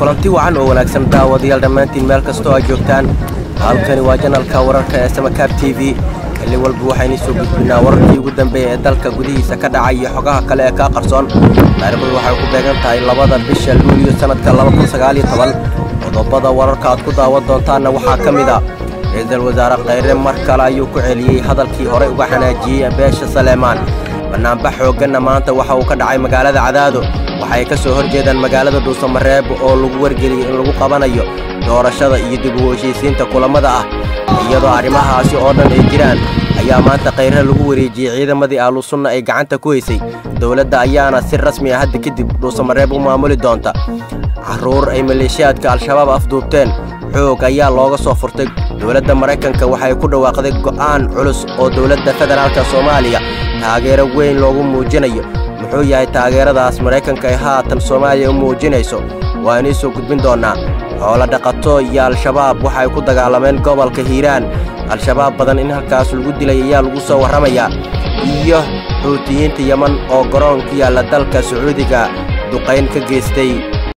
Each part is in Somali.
kulanti wacan oo wanaagsan daawadayaal dhammaantiin meel kastoo aad joogtaan halkani waa janalka wararka ee samakaab t v xilli walba waxaynu soo gudbinaa wararkii ugu dambeeya ee dalka gudihiisa ka dhacay iyo xogaha kale ee kaa qarsoon taariikhdu waxay ku beegan tahay labada bisha luuliyo sannadka qodobada wararka aad ku daawan doontaanna waxaa ka mid a ra-iisul wasaare khayre mar kale ayuu ku celiyey hadalkii horey uga xanaajiyey beesha saleemaan bannaanbax xoogganna maanta waxa uu ka dhacay magaalada cadaado waxay ka soo hor jeedaan magaalada dhuusamareeb oo lagu wargeliyey in lagu qabanayo doorashada iyo dib u heshiisiinta kulammada ah iyadoo arrimahaasi oo dhan ay jiraan ayaa maanta khayre lagu wareejiyey ciidamadii ahlusunna ay gacanta ku haysay dowladda ayaana si rasmi ah hadda kadib dhuusamareeb u maamuli doonta carruur ay maleeshiyaadka al-shabaab afduubteen xoog ayaa looga soo furtay dowladda maraykanka waxay ku dhawaaqday go'aan culus oo dowladda federaalka soomaaliya taageero weyn loogu muujinayo muxuu yahay taageeradaas maraykanka ay haatan soomaaliya u muujinayso waanuu soo gudbin doonnaa xoolo dhaqato iyo al-shabaab waxay ku dagaalameen gobolka hiiraan al-shabaab badan in halkaas lagu dilay ayaa lagu soo warramayaa iyo xuutiyiinta yeman oo garoon ku yaalla dalka sacuudiga duqayn ka geystay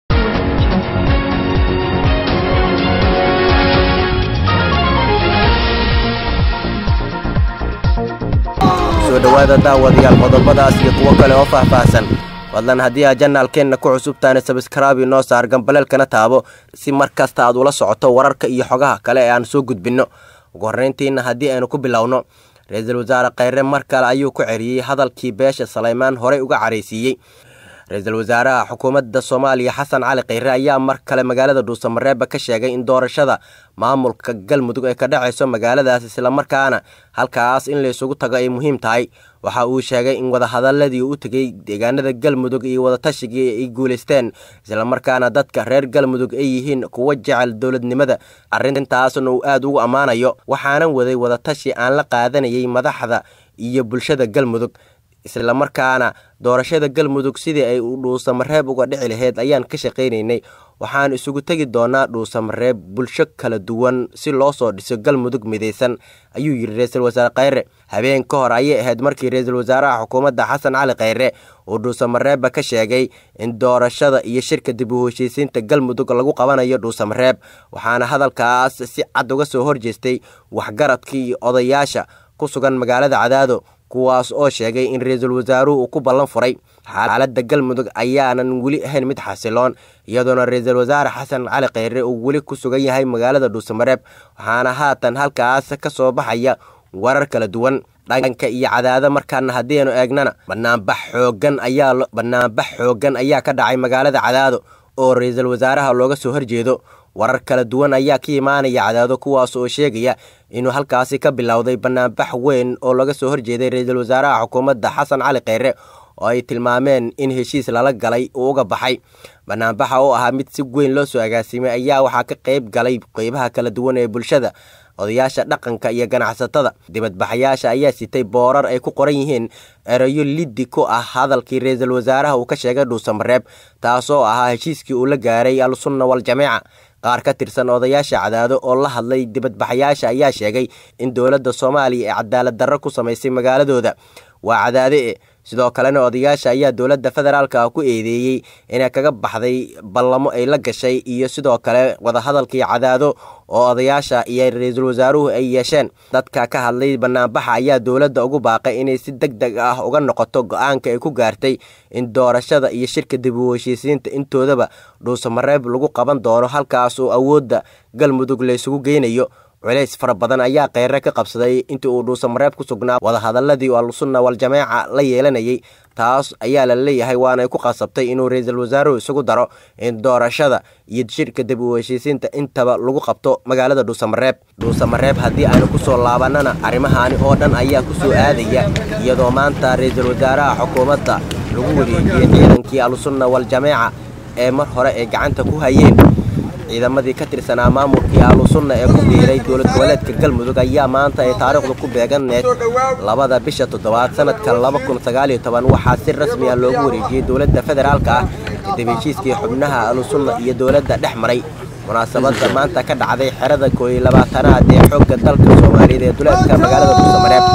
soo dhowaada daawadayaal qodobadaas iyo kuwo kale oo faahfaahsan fadlan haddii aad janaalkeenna ku cusubtaana sabskraabi noo saar gambaleelkana taabo si mar kasta aad ula socoto wararka iyo xogaha kale ee aan soo gudbinno ugu horrayntiinna haddii aynu ku bilowno ra-iisul wasaare khayre mar kale ayuu ku celiyey hadalkii beesha salaymaan horey uga caraysiiyey ra-iisul wasaaraha xukuumadda soomaaliya xasan cali khayre ayaa mar kale magaalada dhuusamareeba ka sheegay in doorashada maamulka galmudug ay ka dhacayso magaaladaas islamarkaana halkaas in laysugu tago ay muhiim tahay waxa uu sheegay in wadahadaladii u tegey deegaanada galmudug iyo wadatashigai ay guulaysteen islamarkaana dadka reer galmudug ay yihiin kuwa jecel dowladnimada arrintaasna uu aad ugu ammaanayo waxaanan waday wadatashi aan la qaadanayay madaxda iyo bulshada galmudug islamarkaana doorashada galmudug sidii ay dhuusamareeb uga dhici lahayd ayaan ka shaqaynaynay waxaan isugu tegi doonaa dhuusamareeb bulsho kala duwan si loo soo dhiso galmudug midaysan ayuu yidhi ra-iisul wasaare khayre habeen ka hor ayay ahayd markii ra-iisul wasaaraha xukuumadda xasan cali khayre uu dhuusamareebba ka sheegay in doorashada iyo shirka dib u heshiisiinta galmudug lagu qabanayo dhuusamareeb waxaana hadalkaas si cad uga soo horjeestay waxgaradkii iyo odayaasha ku sugan magaalada cadaado kuwaas oo sheegay in ra-iisul wasaaruhu uu ku ballan furay xaaladda galmudug ayaanan weli ahayn mid xasiloon iyadoona ra-iisul wasaare xasan cali khayre uu weli ku sugan yahay magaalada dhuusamareeb waxaana haatan halkaas ka soo baxaya warar kala duwan dhanka iyo cadaado markaana haddiiaynu eegnana banaanbax xoogan ayaa banaanbax xooggan ayaa ka dhacay magaalada cadaado oo ra-iisul wasaaraha looga soo horjeedo warar kala duwan ayaa ka imaanaya cadaado kuwaas oo sheegaya inuu halkaasi ka bilowday banaanbax weyn oo laga soo horjeeday ra-iisul wasaaraha xukuumadda xasan cali khayre oo ay tilmaameen in heshiis lala galay uu uga baxay banaanbaxa oo ahaa mid si weyn loo soo agaasimay ayaa waxaa ka qayb galay qeybaha kala duwan ee bulshada odayaasha dhaqanka iyo ganacsatada dibadbaxayaasha ayaa sitay boorar ay ku qoran yihiin erayo liddi ku ah hadalkii ra-iisul wasaaraha uu ka sheegay dhuusamareeb taasoo ahaa heshiiskii uu la gaaray al-sunna wal-jameeca qaar ka tirsan odayaasha cadaado oo la hadlay dibadbaxayaasha ayaa sheegay in dowladda soomaaliya ay cadaalad darro ku samaysay magaaladooda waa cadaade e sidoo kalena odayaasha ayaa dowladda federaalka ku eedeeyey inay kaga baxday ballamo ay la gashay iyo sidoo kale wadahadalkii cadaado oo odayaasha iyo ra-iisul wasaaruhu ay yeesheen dadka ka hadlay banaanbaxa ayaa dowladda ugu baaqay inay si deg deg ah uga noqoto go-aanka ay ku gaartay in doorashada iyo shirka dib u heshiisiinta intoodaba dhuusamareeb lagu qaban doono halkaas oo awoodda galmudug laysugu geynayo culays fara badan ayaa kheyre ka qabsaday intii uu dhuusamareeb ku sugnaa wadahadaladii al-sunna wal-jameeca la yeelanayay taas ayaa la leeyahay waanay ku qasabtay inuu ra-iisul wasaaruhu isugu daro in doorashada iyo shirka dib u heshiisiinta intaba lagu qabto magaalada dhuusamareeb dhuusamareeb haddii aynu ku soo laabanana arrimahaani oo dhan ayaa ku soo aadaya iyadoo maanta ra-iisul wasaaraha xukuumadda lagu wareejiyey ciidankii al-sunna wal-jameeca ee mar hore ay gacanta ku hayeen ciidamadii ka tirsanaa maamulkii ahlusunna ee ku biiray dowlad goboleedka galmudug ayaa maanta ay taariikhdu ku beeganeed labada bisha toddobaad sanadka laba kun sagaaliyo toban waxaa si rasmi ah loogu wareejiyey dowladda federaalka ah kadib heshiiskii xubnaha ahlusunna iyo dowladda dhex maray munaasabadda maanta ka dhacday xerada kooiyo labaatanaad ee xoogga dalka soomaaliyeed ee duleedka magaalada dhuusamareeb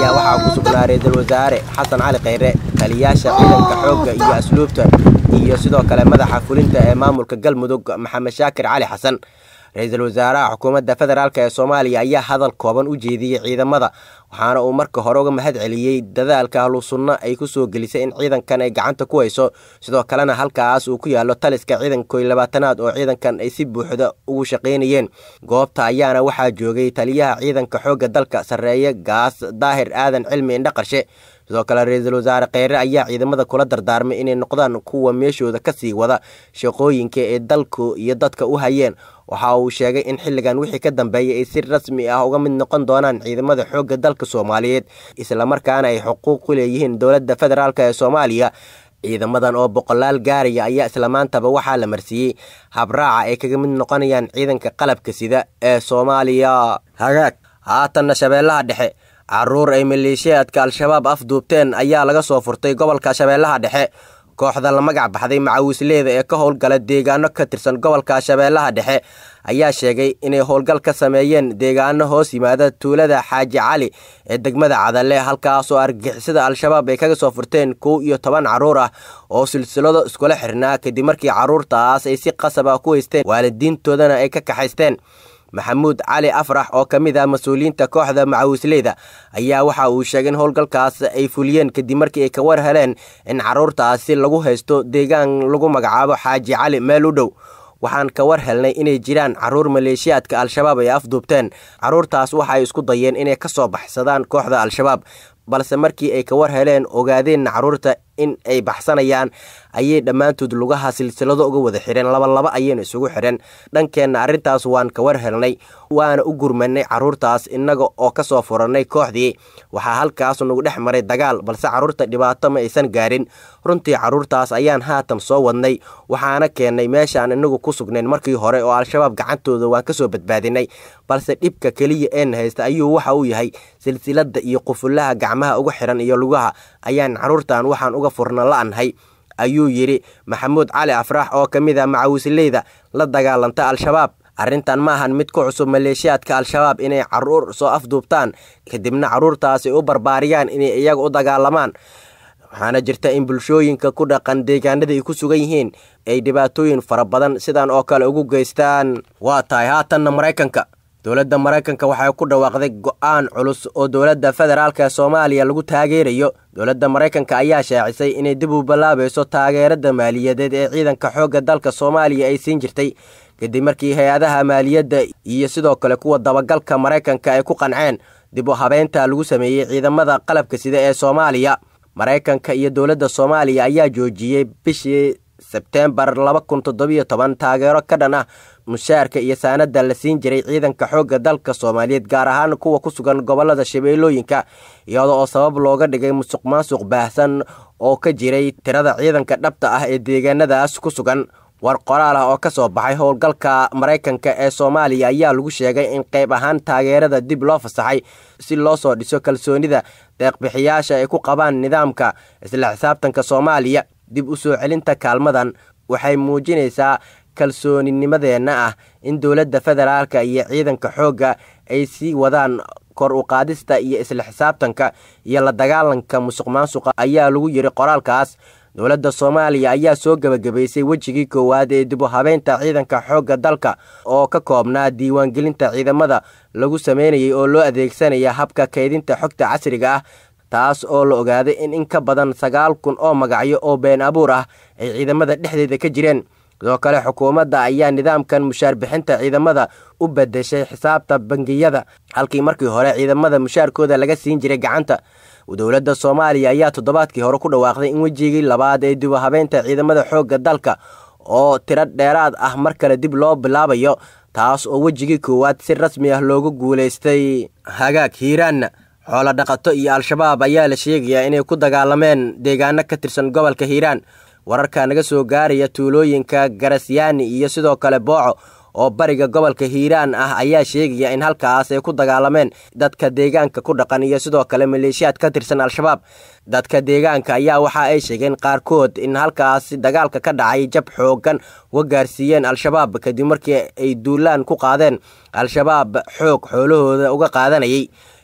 ayaa waxaa ku sugnaa ra-iisul wasaare xasan cali kheyre taliyaasha ciidanka xoogga iyo asluubta iyo sidoo kale madaxa fulinta ee maamulka galmudug maxamed shaakir cali xasan ra-iisul wasaaraha xukuumadda federaalk ee soomaaliya ayaa hadal kooban u jeediyey ciidamada waxaana uu marka hore uga mahad celiyey dadaalka ahlu sunno ay ku soo gelisay in ciidankan ay gacanta ku hayso sidoo kalena halkaas uu ku yaallo taliska ciidanka koy labaatanaad oo ciidankan ay si buuxda ugu shaqaynayeen goobta ayaana waxaa joogay taliyaha ciidanka xoogga dalka sarreeye gaas daahir aadan cilmi indhaqarshe sidoo kale ra-iisul wasaare kheyre ayaa ciidamada kula dardaarmay inay noqdaan kuwa meeshooda ka sii wada shaqooyinka ee dalku iyo dadka u hayeen waxa uu sheegay in xilligan wixii ka dambeeyay ay si rasmi ah uga mid noqon doonaan ciidamada xoogga dalka soomaaliyeed islamarkaana ay xuquuq ku leeyihiin dowladda federaalk ee soomaaliya ciidamadan oo boqolaal gaaraya ayaa isla maantaba waxaa la marsiiyey habraaca ay kaga mid noqonayaan ciidanka qalabka sida ee soomaaliya hagaag haatanna shabeellaha dhexe caruur ay maleeshiyaadka al-shabaab afduubteen ayaa laga soo furtay gobolka shabeellaha dhexe kooxda la magac baxday macawisleeda ee ka howlgala deegaano ka tirsan gobolka shabeellaha dhexe ayaa sheegay inay howlgal ka sameeyeen deegaano hoos yimaada tuulada xaaji cali ee degmada cadale halkaasoo argixisada al-shabaab ay kaga soo furteen kow iyo toban carruur ah oo silsilado iskula xirnaa kadib markii carruurtaas ay si qasab ah ku haysteen waalidiintoodana ay ka kaxaysteen maxamuud cali afrax oo ka mid ah mas-uuliyiinta kooxda macawisleyda ayaa waxa uu sheegay in howlgalkaas ay fuliyeen kadib markii ay ka war heleen in carruurtaasi lagu haysto deegaan lagu magacaabo xaaji cali meel u dhow waxaan ka war helnay inay jiraan carruur maleeshiyaadka al-shabaab ay afduubteen carruurtaas waxaay isku dayeen inay ka soo baxsadaan kooxda al-shabaab balse markii ay ka war heleen ogaadeenna carruurta in ay baxsanayaan ayay dhammaantood lugaha silsilado uga wada xireen labalaba ayayna isugu xidheen dhankeenna arrintaas waan ka war helnay waana u gurmanay carruurtaas innaga oo ka soo furannay kooxdii waxaa halkaas nagu dhex maray dagaal balse carruurta dhibaato ma aysan gaarin runtii carruurtaas ayaan haatan soo wadnay waxaana keennay meeshaan inagu ku sugnayn markii hore oo al-shabaab gacantooda waan ka soo badbaadinay balse dhibka keliya een haysta ayuu waxa uu yahay silsiladda iyo qufullaha gacmaha uga xidhan iyo lugaha ayaan carruurtan waxaan uga furna la-anhay ayuu yidhi maxamuud cali afrax oo ka mid ah macawisleyda la dagaalanta al-shabaab arrintan ma ahan mid ku cusub maleeshiyaadka al-shabaab inay carruur soo afduubtaan kadibna carruurtaasi u barbaariyaan inay iyaga u dagaalamaan waxaana jirta in bulshooyinka ku dhaqan deegaanada ay ku sugan yihiin ay dhibaatooyin fara badan sidan oo kale ugu geystaan waa tahay haatanna maraykanka dowladda maraykanka waxay ku dhawaaqday go-aan culus oo dowladda federaalk ee soomaaliya lagu taageerayo dowladda maraykanka ayaa shaacisay inay dib u ballaabayso taageerada maaliyadeed ee ciidanka xoogga dalka soomaaliya ay siin jirtay kadib markii hay-adaha maaliyadda iyo sidoo kale kuwa dabagalka maraykanka ay ku qanceen dib u habeynta lagu sameeyey ciidamada qalabka sida ee soomaaliya maraykanka iyo dowladda soomaaliya ayaa joojiyey bishii sebteembar laba kun toddobiyo toban taageero ka dhan ah mushaarka iyo saanada la siin jiray ciidanka xoogga dalka soomaaliyeed gaar ahaan kuwa ku sugan gobolada shabeellooyinka iyada oo sabab looga dhigay musuq maasuq baahsan oo ka jiray tirada ciidanka dhabta ah ee deegaanadaas ku sugan war qoraal ah oo ka soo baxay howlgalka maraykanka ee soomaaliya ayaa lagu sheegay in qayb ahaan taageerada dib loo fasaxay si loo soo dhiso kalsoonida deeqbixiyaasha ay ku qabaan nidaamka isla xisaabtanka soomaaliya dib u soo celinta kaalmadan waxay muujinaysaa kalsooninimadeenna ah in dowladda federaalka iyo ciidanka xoogga ay sii wadaan kor u qaadista iyo isla xisaabtanka iyo la dagaalanka musuq maasuqa ayaa lagu yidhi qoraalkaas dowladda soomaaliya ayaa soo gebagabaysay wejigii koowaad ee dib u habeynta ciidanka xoogga dalka oo ka koobnaa diiwaangelinta ciidamada lagu sameynayay oo loo adeegsanaya habka kaydinta xogta casriga ah taas oo la ogaaday in in ka badan sagaal kun oo magacyo oo been abuur ah ay ciidamada dhexdeeda ka jireen sidoo kale xukuumadda ayaa nidaamkan mushaar bixinta ciidamada u bedeshay xisaabta bangiyada halkii markii hore ciidamada mushaarkooda laga siin jiray gacanta dowladda soomaaliya ayaa toddobaadkii hore ku dhawaaqday in wejigii labaad ee dib u habeynta ciidamada xoogga dalka oo tiro dheeraad ah mar kale dib loo bilaabayo taas oo wejigii koowaad si rasmi ah loogu guulaystay hagaag hiiraanna xoolo dhaqato iyo al-shabaab ayaa la sheegayaa inay ku dagaalameen deegaano ka tirsan gobolka hiiraan wararka naga soo gaaraya tuulooyinka garasyaani iyo sidoo kale booco oo bariga gobolka hiiraan ah ayaa sheegaya in halkaas ay ku dagaalameen dadka deegaanka ku dhaqan iyo sidoo kale maleeshiyaad ka tirsan al-shabaab dadka deegaanka ayaa waxa ay sheegeen qaarkood in halkaas dagaalka ka dhacay jab xoogan uga gaarsiiyeen al-shabaab kadib markii ay duulaan ku qaadeen al-shabaab xoog xoolahooda uga qaadanayay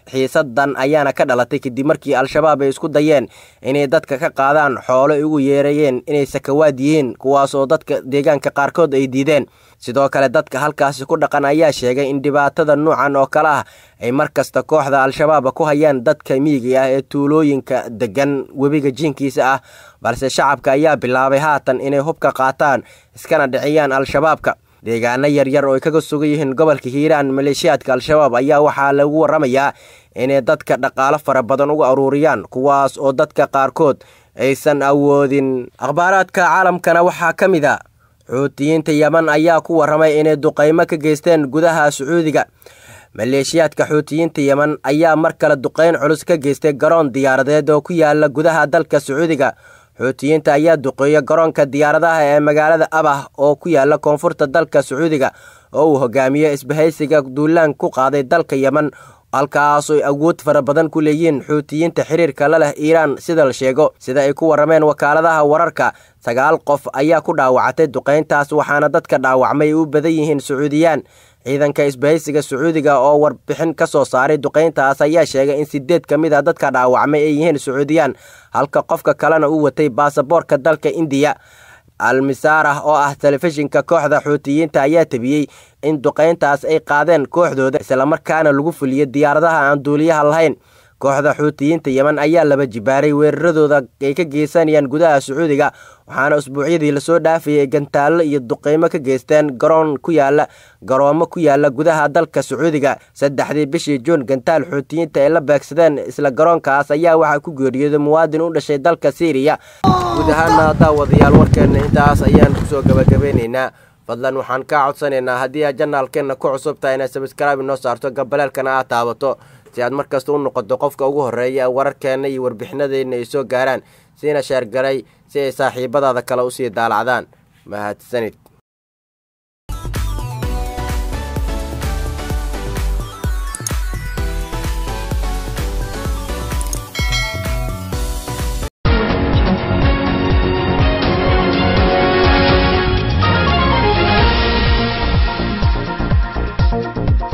xiisadan ayaana ka dhalatay kadib markii al-shabaab ay isku dayeen inay dadka ka qaadaan xoolo ay ugu yeerayeen inay sakawaad yihiin kuwaas oo dadka deegaanka qaarkood ay diideen sidoo kale dadka halkaasi ku dhaqan ayaa sheegay in dhibaatada nuucan oo kale ah ay mar kasta kooxda al-shabaab ku hayaan dadka miyiga ah ee tuulooyinka degan webiga jiinkiisa ah balse shacabka ayaa bilaabay haatan inay hubka qaataan iskana dhiciyaan al-shabaabka deegaano yaryar oo ay kaga sugan yihiin gobolka hiiraan maleeshiyaadka al-shabaab ayaa waxaa lagu waramayaa inay dadka dhaqaalo fara badan uga aruuriyaan kuwaas oo dadka qaarkood aysan awoodin akhbaaraadka caalamkana waxaa ka mid a xuutiyiinta yeman ayaa ku waramay inay duqaymo ka geysteen gudaha sacuudiga maleeshiyaadka xuutiyiinta yeman ayaa mar kale duqayn culus ka geystay garoon diyaaradeed oo ku yaala gudaha dalka sacuudiga xuutiyiinta ayaa duqeeya garoonka diyaaradaha ee magaalada abah oo ku yaala koonfurta dalka sacuudiga oo uu hogaamiyo isbahaysiga duulaan ku qaaday dalka yeman halkaasooy awood fara badan ku leeyihiin xuutiyiinta xiriirka la leh iiraan sida la sheego sida ay ku warameen wakaaladaha wararka sagaal qof ayaa ku dhaawacatay duqayntaas waxaana dadka dhaawacmay u badan yihiin sacuudiyaan ciidanka isbahaysiga sacuudiga oo warbixin ka soo saaray duqayntaas ayaa sheegay in sideed ka mid a dadka dhaawacmay ay yihiin sacuudiyaan halka qofka kalena uu watay baasaboorka dalka indiya almisaarah oo ah telefishinka kooxda xuutiyiinta ayaa tabiyey in duqayntaas ay qaadeen kooxdooda islamarkaana lagu fuliyey diyaaradaha aan duuliyaha lahayn kooxda xuutiyiinta yeman ayaa laba jibaaray weeraradooda ay ka geysanayaan gudaha sacuudiga waxaana usbuucyadii lasoo dhaafayay gantaallo iyo duqeymo ka geysteen garoon ku yaala garoomo ku yaala gudaha dalka sacuudiga saddexdii bishii juun gantaal xuutiyiinta ay la beegsadeen isla garoonkaas ayaa waxaa ku geeriyooday muwaadin u dhashay dalka siiriya guud ahaana daawadayaal warkeenna intaas ayaan kusoo gabagabeynaynaa fadlan waxaan kaa codsanaynaa haddii aad janaalkeenna ku cusub tahay inaad sabskraibi noo saarto gabaleelkana aad taabato si aad mar kasta u noqoto qofka ugu horreeya wararkeenna iyo warbixinadeenna ay soo gaaraan siina sheergalay si ay saaxiibadaada kale usii daalacdaan mahadsanid